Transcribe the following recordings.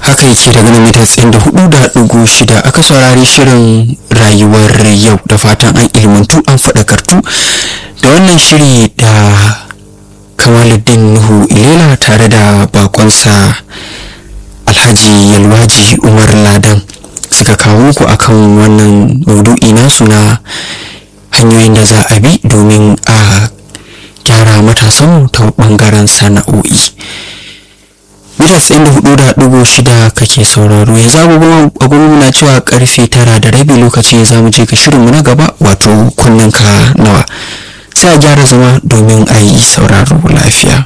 haka yake daga nan mita tsayin da hudu da ɗigo shida aka saurari shirin rayuwar yau da fatan an ilmantu an faɗakartu da wannan shiri da kamaluddin nuhu ilela tare da bakonsa alhaji yalwaji umar ladan suka kawo muku akan wannan maudu'i nasu na hanyoyin da za a bi domin a gyara matasanmu ta bangaren sana'o'i mita tsayin da hudu da ɗigo shida kake sauraro yanzu agogo na cewa karfe tara da rabi lokaci za mu je ga shirinmu na gaba wato kunnen ka nawa sai a gyara zama domin a yi sauraro lafiya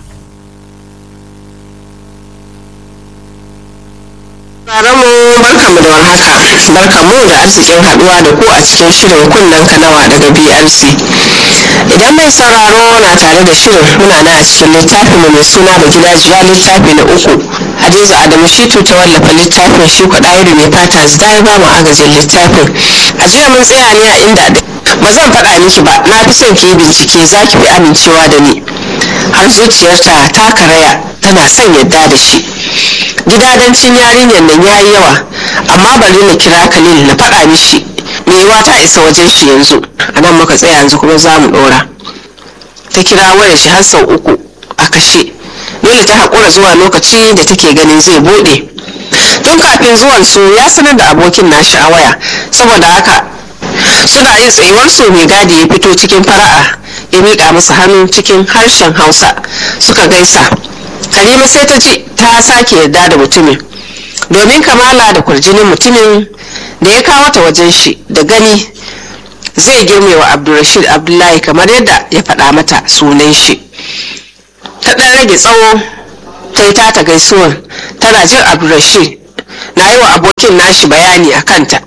mu barkamu da warhaka barkamu da arzikin haduwa da ku a cikin shirin kunnen kanawa daga brc idan mai sauraro na tare da shirin muna na a cikin littafin mai suna da gidajiya littafi na uku hadiza adamu shitu ta wallafa littafin shi kwaɗayiri mai fata zida ya bamu agajin littafin a jiya mun tsaya ne a inda ba zan faɗa miki ba na fi son ki yi bincike za ki fi amincewa da ni har zuciyarta ta karaya tana son yadda da shi gidadancin yarinyar nan ya yi yawa amma bari na kira khalil na faɗa mishi yiwa ta isa wajen shi yanzu a nan muka tsaya yanzu kuma za mu ɗora ta kira wayar shi har sau uku a kashe dole ta haƙura zuwa lokaci da take ganin zai buɗe tun kafin zuwan su ya sanar da abokin nashi a waya saboda haka suna yin tsayuwar su mai gadi ya fito cikin fara'a ya miƙa masa hannu cikin harshen hausa suka gaisa Halima sai ta ji ta sake yarda da mutumin domin kamala da kurjinin mutumin da ya kawo ta wajen shi da gani zai girme wa abdulrashid abdullahi kamar yadda ya faɗa mata sunan shi ta ɗan rage tsawo ta yi tata gaisuwar tana jin abdulrashid na yi wa abokin nashi bayani a kanta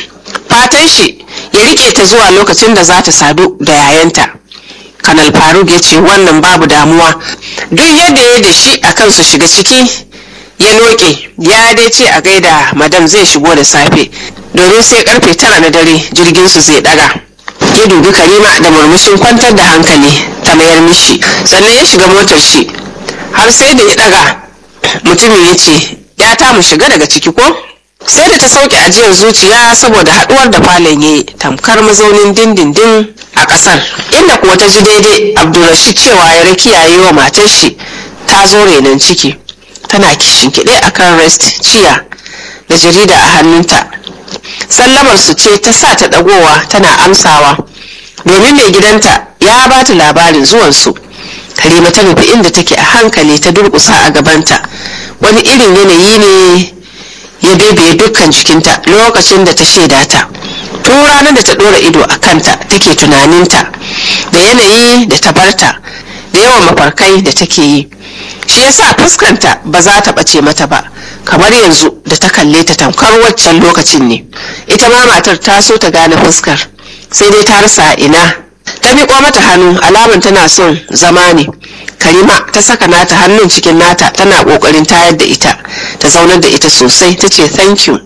fatan shi ya rike ta zuwa lokacin da za ta sadu da yayanta kanal faruk ya ce wannan babu damuwa duk yadda ya da shi a kansu shiga ciki ya noke ya dai ce a gaida madam zai shigo da safe domin sai karfe tara na dare jirgin su zai daga ya dubi karima da murmushin kwantar da hankali ta mayar mishi sannan ya shiga motar shi har sai da ya daga mutumin ya ce ya ta mu shiga daga ciki ko sai da ta sauke ajiyar zuciya saboda haduwar da falon ya tamkar mazaunin dindindin a kasar inda kuwa ta ji daidai abdulrashid cewa ya rakiyaye wa matar shi ta zo renon ciki tana kishin kiɗe a kan rest ciya da jarida a hannunta sallamar su ce ta sa ta ɗagowa tana amsawa domin mai gidanta ya ba ta labarin zuwansu karima ta nufi inda take a hankali ta durƙusa a gabanta wani irin yanayi ne ya bebe dukkan jikinta lokacin da ta shaida ta tun ranar da ta ɗora ido a kanta take tunaninta da yanayi da ta barta da yawan mafarkai da take yi shi yasa fuskanta ba za ta ɓace mata ba kamar yanzu da ta kalle ta tamkar waccan lokacin ne ita ma matar ta so ta gane fuskar sai dai ta rasa ina ta miƙo mata hannu alamun tana son zama ne karima ta saka nata hannun cikin nata tana ƙoƙarin tayar da ita ta zaunar da ita sosai ta ce thank you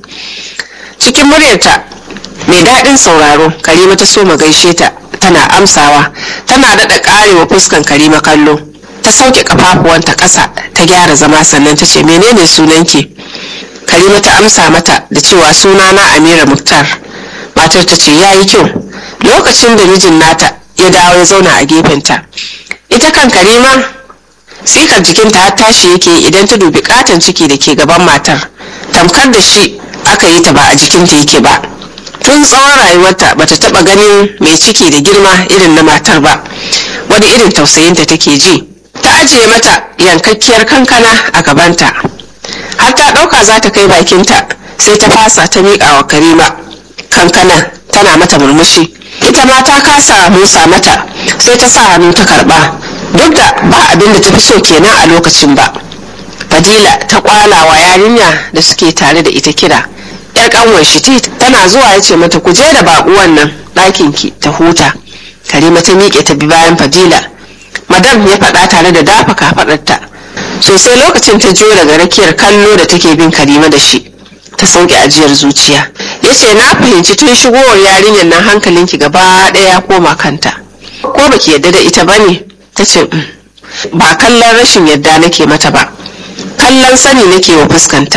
cikin muryarta mai daɗin sauraro karima ta so gaishe ta tana amsawa tana daɗa ƙarewa fuskan karima kallo ta sauke kafafuwanta ƙasa ta gyara zama sannan ta ce menene sunanki karima ta amsa mata da cewa sunana amira muktar matar ta ce ya yi kyau lokacin da mijin nata ya dawo ya zauna a gefenta ita kan karima tsikar jikinta har tashi yake idan ta dubi katon ciki da ke gaban matar tamkar da shi aka yi ta ba a jikinta yake ba tun tsawon rayuwarta bata taba ganin mai ciki da girma irin na matar ba wani irin tausayinta take ji ta ajiye mata yankakkiyar kankana a gabanta har ta ɗauka za ta kai bakinta sai ta fasa ta miƙa wa karima kankana tana mata murmushi ita ma ta kasa musa mata sai ta sa hannu ta karɓa duk da ba abin da ta fi so kenan a lokacin ba fadila ta kwala wa yarinya da suke tare da ita kira yar kanwar shi tana zuwa ya ce mata ku je da baƙuwan nan ɗakin ki ta huta karima ta miƙe ta bi bayan fadila madam ya faɗa tare da dafa kafaɗarta sosai lokacin ta jiyo daga rakiyar kallo da take bin karima da shi ta sauke ajiyar zuciya ya ce na fahimci tun shigowar yarinyar nan hankalinki gaba ɗaya ya koma kanta ko baki yadda da ita bane ta ce ba kallon rashin yadda nake mata ba kallon sani nake wa fuskanta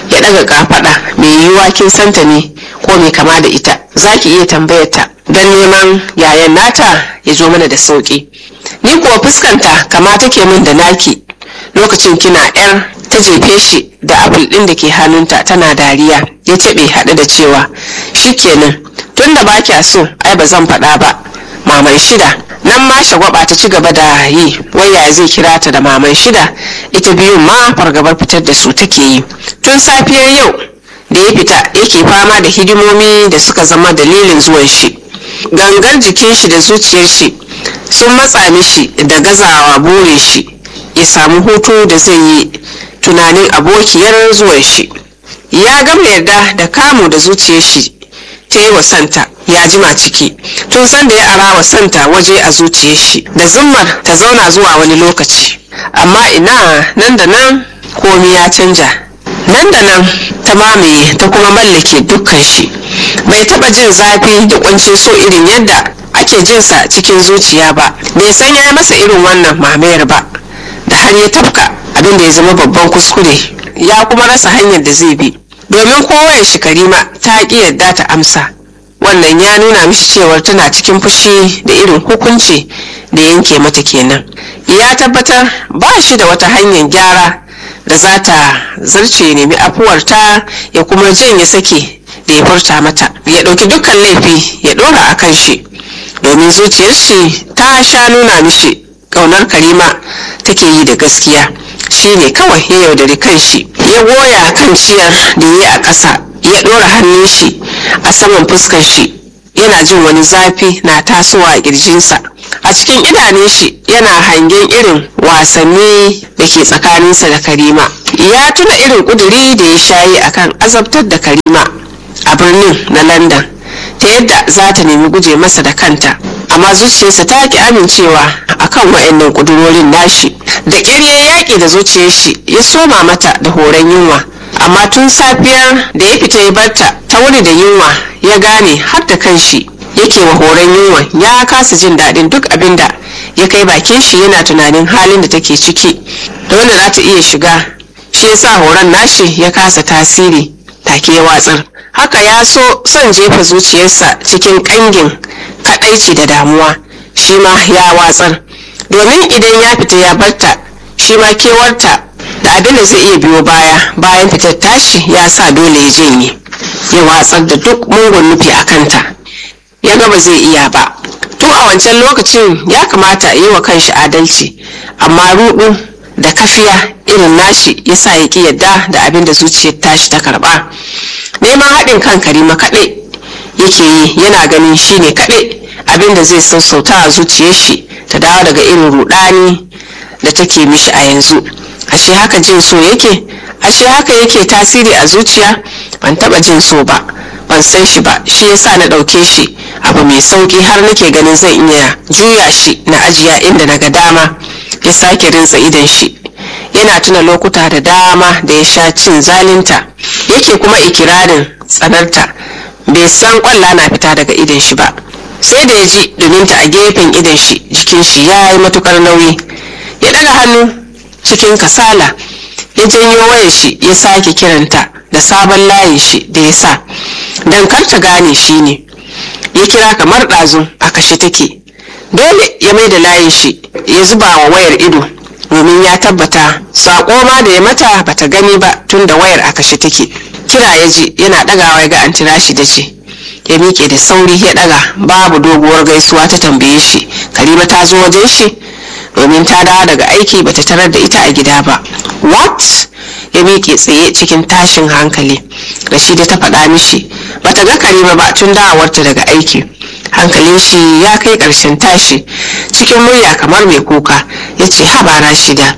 ya ɗaga kafaɗa mai yiwuwa kin santa ne ko mai kama da ita za ki iya tambayar ta don neman yayan nata ya zo mana da sauƙi ni kuwa fuskanta kama take min da naki lokacin kina yar ta jefe shi da apple ɗin da ke hannunta tana dariya ya taɓe haɗe da cewa shikenan tun da ba kya so ai ba zan faɗa ba maman shida nan ma shagwaba ta ci gaba da yi waya zai kira ta da maman shida ita biyun ma fargabar fitar da su take yi tun safiyar yau da ya fita yake fama da hidimomi da suka zama dalilin zuwan shi gangar jikin shi da zuciyar shi sun matsa mishi da gazawa burin shi ya samu hutu da zai yi tunanin abokiyar zuwan shi ya gama yarda da kamu da zuciyar shi ta yi wa santa ya jima ciki tun sanda ya ara wa santa waje a zuciyar shi da zummar ta zauna zuwa wani lokaci amma ina nan da nan komi ya canja nan da nan ta mamaye ta kuma mallake dukkan shi bai taba jin zafi da kuncin so irin yadda ake jinsa cikin zuciya ba bai san ya masa irin wannan mamayar ba da har ya tafka abin da ya zama babban kuskure ya kuma rasa hanyar da zai bi domin kowaye shi karima ta ƙi yadda ta amsa wannan ya nuna mishi cewar tana cikin fushi da irin hukunci da yanke mata kenan ya tabbatar ba shi da wata hanyar gyara da za ta zarce nemi afuwarta ya kuma janye sake da ya furta mata ya ɗauki dukkan laifi ya ɗora a kan shi domin zuciyar shi ta sha nuna mishi ƙaunar karima take yi da gaskiya shi ne kawai ya yaudari kan shi ya goya kan ciyar da ya yi a ƙasa ya ɗora hannun shi a saman fuskar shi yana jin wani zafi na tasowa a ƙirjinsa a cikin idanun shi yana hangen irin wasanni da ke tsakaninsa da karima ya tuna irin ƙuduri da ya shayi akan azabtar da karima a birnin na london ta yadda za ta nemi guje masa da kanta amma zuciyarsa ta ki amincewa akan wa'annan ƙudurorin nashi da ƙyar ya yaƙi da zuciyar shi ya soma mata da horon yunwa amma tun safiyar da ya fita ya barta ta wuni da yunwa ya gane har da kanshi yake wa horon yunwa ya kasa jin daɗin duk abin da ya kai bakin shi yana tunanin halin da take ciki da wanda za ta iya shiga shi yasa horon nashi ya kasa tasiri take ya watsar haka ya so son jefa zuciyarsa cikin ƙangin kaɗaici da damuwa shi ma ya watsar domin idan ya fita ya barta shi ma kewarta da abin da zai iya biyo baya bayan fitar tashi ya sa dole ya janye ya watsar da duk mungun nufi a kanta ya ga ba zai iya ba tun a wancan lokacin ya kamata yi wa kanshi adalci amma rudu da kafiya irin nashi ya sa ya ki yadda da abin da zuciyar tashi ta karba neman haɗin kan karima kaɗai yake yi yana ganin shine kaɗai abin da zai sassauta a zuciyar shi ta dawo daga irin rudani da take mishi a yanzu ashe haka jin so yake ashe haka yake tasiri a zuciya ban taba jin so ba ban san shi ba shi yasa na ɗauke shi abu mai sauki har nake ganin zan iya juya shi na ajiya inda na ga dama ya sake rintsa idan shi yana tuna lokuta da dama da ya sha cin zalinta yake kuma ikirarin tsanarta bai san kwalla na fita daga idan shi ba sai da ya ji dominta a gefen idan shi jikin shi ya yi matukar nauyi ya daga hannu cikin kasala ya janyo wayar shi ya sake kiranta da sabon layin shi da ya sa don kar ta gane shi ne ya kira kamar ɗazu a kashe take dole ya mai da layin shi ya zuba wa wayar ido domin ya tabbata saƙo ma da ya mata bata gani ba tun da wayar a kashe take kira ya ji yana ɗagawa ya ga an tira shi da ce ya miƙe da sauri ya ɗaga babu doguwar gaisuwa ta tambaye shi karima ta zo wajen shi domin ta dawo daga aiki bata tarar da ita a gida ba what ya miƙe tsaye cikin tashin hankali rashida ta faɗa mishi bata ga karima ba tun dawowarta daga aiki hankalin shi ya kai ƙarshen tashi cikin murya kamar mai kuka ya ce haba rashida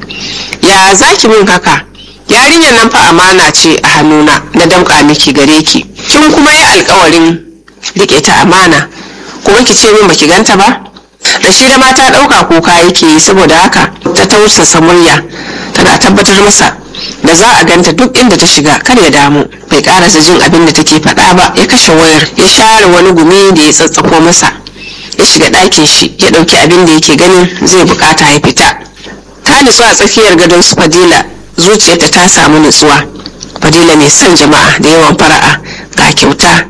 ya zaki min haka yarinyar nan fa amana ce a hannuna na damƙa miki gare ki kin kuma yi alkawarin riƙe ta amana kuma ki ce min baki ganta ba Rashida ma ta ɗauka kuka yake yi saboda haka ta tausasa murya tana tabbatar masa da za a ganta duk inda ta shiga kar ya damu bai karasa jin abin da take faɗa ba ya kashe wayar ya share wani gumi da ya tsatsako masa ya shiga ɗakin shi ya ɗauki abin da yake ganin zai bukata ya fita ta nutsu a tsakiyar gadon su fadila zuciyarta ta samu nutsuwa fadila mai son jama'a da yawan fara'a ga kyauta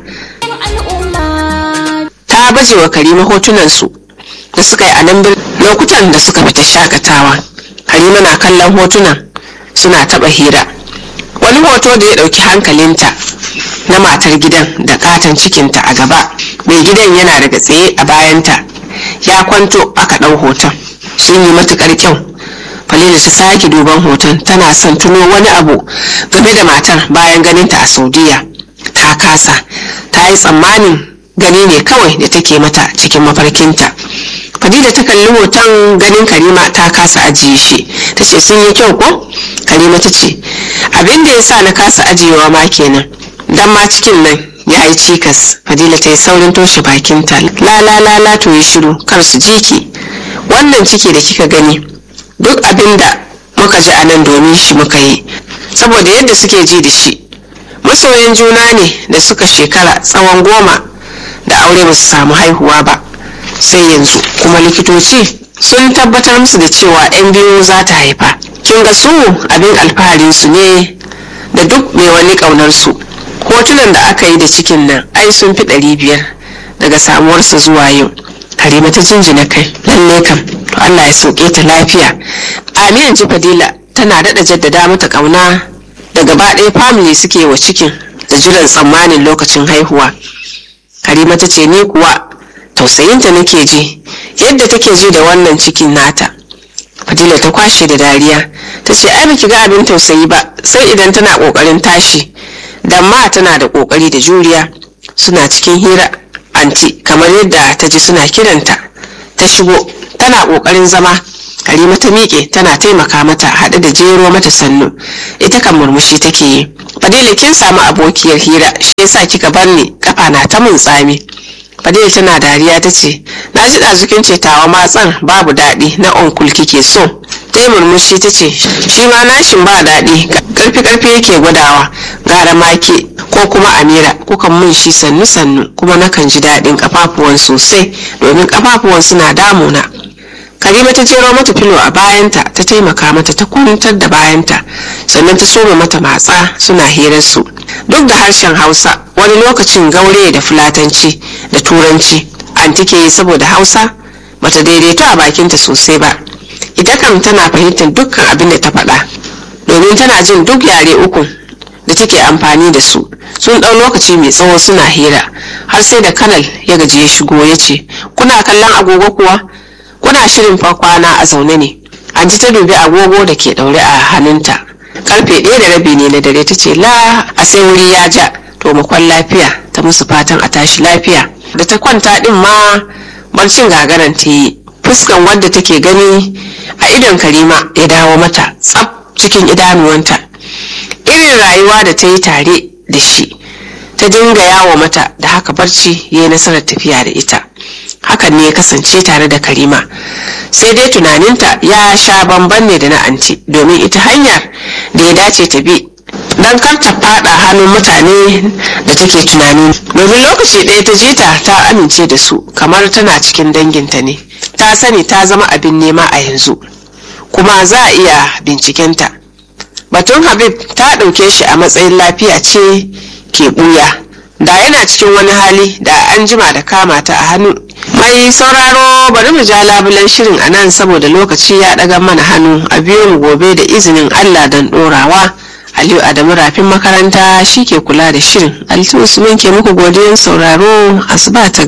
ta baje wa karima hotunansu da suka yi a nan lokutan da suka fita shakatawa karima na kallon hotunan suna taba hira wani hoto da ya dauki hankalinta na matar gidan da katon cikinta a gaba mai gidan yana daga tsaye a bayanta ya kwanto aka ɗau hoton sun yi matukar kyau falila ta sake duban hoton tana son tuno wani abu game da matar bayan ganinta a saudiya ta kasa ta yi tsammanin gani ne kawai da take mata cikin mafarkinta fadila ta kalli hoton ganin karima ta kasa ajiye shi ta ce sun yi kyau ko karima ta ce abin da ya sa na kasa ajiyewa ma kenan dan ma cikin nan ya yi cikas fadila ta yi saurin toshe bakinta la la la la to yi shiru kar su ji ki wannan ciki da kika gani duk abin da muka ji a nan domin shi muka yi saboda yadda suke ji da shi masoyan juna ne da suka shekara tsawon goma da aure ba su samu haihuwa ba sai yanzu kuma likitoci sun tabbatar musu da cewa 'yan biyu za ta haifa kin ga su abin alfaharin su ne da duk mai wani ƙaunar su hotunan da aka yi da cikin nan ai sun fi ɗari biyar daga samuwarsa zuwa yau karima ta jinjina kai lalle kam to allah ya sauke ta lafiya amin ji fadila tana daɗa jaddada mata ƙauna da gaba ɗaya family suke wa cikin da jiran tsammanin lokacin haihuwa karima ta ce ni kuwa tausayinta nake ji yadda take ji da wannan cikin nata fadila ta kwashe da dariya ta ce ai baki ga abin tausayi ba sai idan tana kokarin tashi dan ma tana da kokari da juriya suna cikin hira anti kamar yadda ta ji suna kiranta ta shigo tana kokarin zama karima ta miƙe tana taimaka mata haɗe da jero mata sannu ita kan murmushi take yi fadila kin samu abokiyar hira shi yasa kika bar ni kafa na ta mun tsami fadila tana dariya ta ce na ji ɗazukin ce tawa matsan babu daɗi na onkul kike so ta yi murmushi ta ce shi ma nashin ba daɗi karfi karfi yake gwadawa gara make ko kuma amira kukan mun shi sannu sannu kuma nakan ji daɗin kafafuwan sosai domin kafafuwan suna damuna karima ta jero mata filo a bayanta ta taimaka mata ta kwantar da bayanta sannan ta soma mata matsa suna hirar su duk da harshen hausa wani lokacin gaure da fulatanci da turanci an take yi saboda hausa bata daidaito a bakinta sosai ba ita kam tana fahimtar dukkan abin da ta faɗa domin tana jin duk yare uku da take amfani da su sun ɗau lokaci mai tsawo suna hira har sai da kanal ya gaji ya shigo ya ce kuna kallon agogo kuwa kuna shirin fa kwana a zaune ne an ji ta dubi agogo da ke ɗaure a hannunta karfe ɗaya da rabi ne na dare ta ce la a sai wuri ya ja to makon lafiya ta musu fatan a tashi lafiya da ta kwanta ɗin ma barcin gagaran ta yi fuskan wadda take gani a idon karima ya dawo mata tsaf cikin idanuwanta irin rayuwa da ta yi tare da shi ta dinga yawo mata da haka barci ya yi nasarar tafiya da ita hakan ne ya kasance tare da karima sai dai tunaninta ya sha bamban ne da na anti domin ita hanyar da ya dace ta bi don kar ta fada hannun mutane da take tunani domin lokaci ɗaya ta je ta ta amince da su kamar tana cikin danginta ne ta sani ta zama abin nema a yanzu kuma za a iya bincikenta batun habib ta ɗauke shi a matsayin lafiya ce ke ɓuya da yana cikin wani hali da an jima da kama ta a hannu mai sauraro bari mu ja labulen shirin a nan saboda lokaci ya ɗaga mana hannu a biyu mu gobe da izinin allah don ɗorawa aliyu adamu rafin makaranta shi ke kula da shirin alitu usman ke muku godiyan sauraro asuba ta